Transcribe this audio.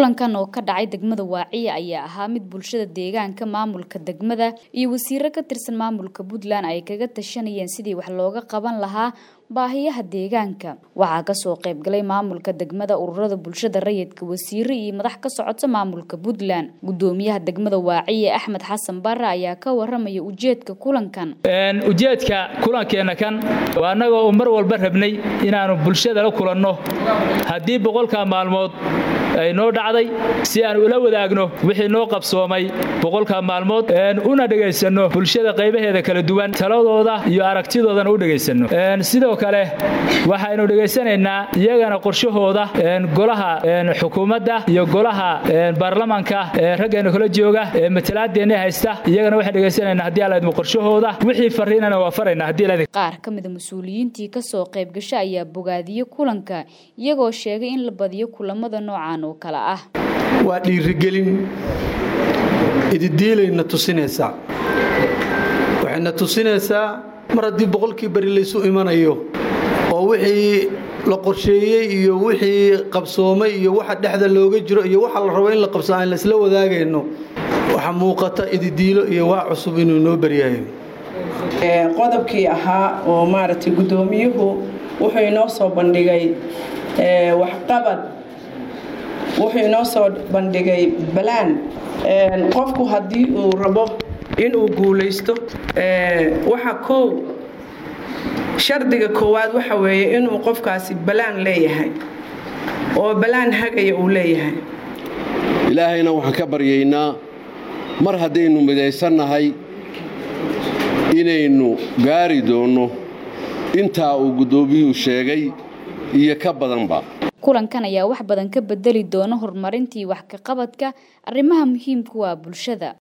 kulankan oo ka dhacay degmada waaciya ayaa ahaa mid bulshada deegaanka maamulka degmada iyo wasiiro ka tirsan maamulka puntland ay kaga tashanayeen sidii wax looga qaban lahaa baahiyaha deegaanka waxaa kasoo qaybgalay maamulka degmada ururada bulshada rayidka wasiiro iyo madax ka socota maamulka puntland gudoomiyaha degmada waaciya axmed xasan bare ayaa ka waramaya ujeedka kulankan ujeedka kulankeena kan waa annagoo mar walba rabnay inaanu bulshada la kulanno haddii boqolka maalmood ay noo dhacday si aan ula wadaagno wixii noo qabsoomay boqolka maalmood una dhegaysanno bulshada qaybaheeda kala duwan taladooda iyo aragtidoodana u dhegaysanno sidoo kale waxaynu dhegaysanaynaa iyagana qorshahooda golaha xukuumadda iyo golaha baarlamanka raggeena kala jooga ee matalaadeenna haysta iyagana waxaan dhegaysanaynaa haddii alla idmo qorshahooda wixii fariinana waa faraynaa haddii la qaar ka mida mas-uuliyiintii kasoo qayb gasha ayaa bogaadiyey kulanka iyagoo sheegay in la badiyo kulamada noocan oo kale ah waa dhiirigelin ididiilayna tusinaysaa waxayna tusinaysaa mar haddii boqolkii beri laysu imanayo oo wixii la qorsheeyey iyo wixii qabsoomay iyo waxa dhexda looga jiro iyo waxa la rabo in la qabso aan laisla wadaagayno waxaa muuqata ididiilo iyo waa cusub inuu noo baryayo qodobkii ahaa oo maaragtay guddoomiyuhu wuxuu inoo soo bandhigay waxqabad wuxuu inoo soo bandhigay balaan qofku haddii uu rabo inuu guulaysto waxa koow shardiga koowaad waxa weeye inuu qofkaasi balaan leeyahay oo balaan hagaya uu leeyahay ilaahayna waxaan ka baryaynaa mar haddaynu midaysannahay inaynu gaari doonno intaa uu guddoomiyuhu sheegay iyo ka badanba kulankan ayaa wax badan ka bedeli doona horumarintii wax ka qabadka arrimaha muhiimka waa bulshada